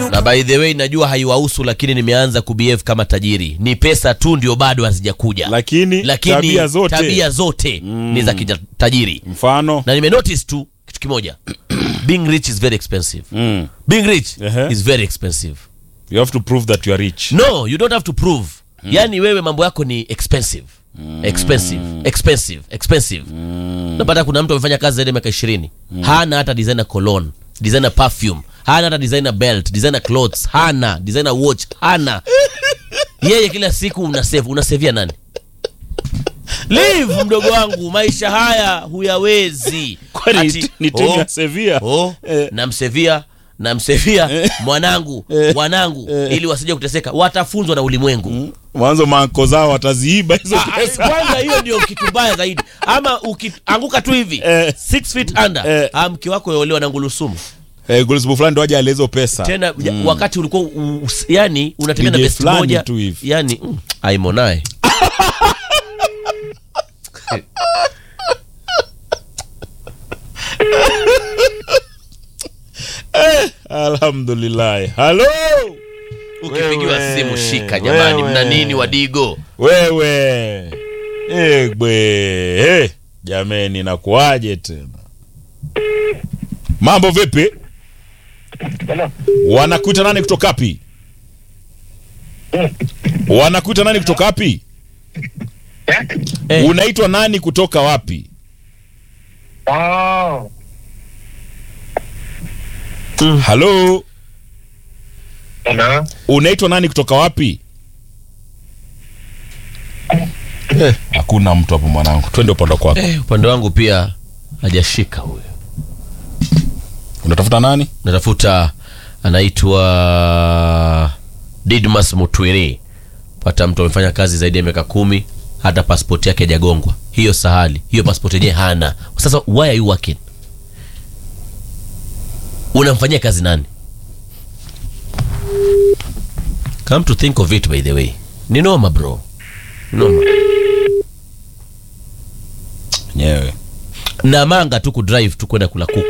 na by the way najua haiwahusu lakini nimeanza kubehave kama tajiri ni pesa tu ndio bado hazijakuja lakini, lakini tabia zote tabia zote ni za kitajiri mfano na nimenotice tu kitu kimoja being rich is very expensive mm. being rich Ehe. is very expensive you have to prove that you are rich no you don't have to prove yani wewe mambo yako ni expensive expensive expensive expensive napata kuna mtu amefanya kazi zaidi ya miaka ishirini hana hata designer cologne designer perfume hana hata designer belt designer clothes hana designer watch hana yeye kila siku unasave unasevia nani live mdogo wangu maisha haya huyawezi kwani Ati, ni timu oh, ya Sevilla oh, Eh. namsevia namsevia mwanangu wanangu ili wasije kuteseka watafunzwa na ulimwengu mwanzo manko zao wataziiba hizo Ah, ah, pesa kwanza hiyo ndio kitu mbaya zaidi ama ukianguka tu hivi Eh. six feet under Eh. ah, mke wako yolewa na ngulusumu eh, Gulsbu fulani ndo aje ale hizo pesa tena ja- wakati ulikuwa u- us- yani unatembea na DJ best fulani moja tu hivi. yani mm, aimonaye alhamdulillah halo ukipigiwa Wewe, simu shika jamani wewe. mna nini wadigo wewe egbe hey, jameni nakuaje tena mambo vipi wanakuita nani kutoka wapi wanakuita nani kutoka wapi Eh. unaitwa nani kutoka wapi Oh, halo hello. unaitwa nani kutoka wapi Eh, hakuna mtu hapo mwanangu twende upande kwako eh, upande wangu pia hajashika huyo unatafuta nani natafuta anaitwa didmas mutwiri pata mtu amefanya kazi zaidi ya miaka kumi hata paspoti yake hajagongwa hiyo sahali hiyo paspoti yenyewe hana sasa why are you working unamfanyia kazi nani come to think of it by the way ni noma bro noma nyewe na manga tu kudrive tu kwenda kula kuku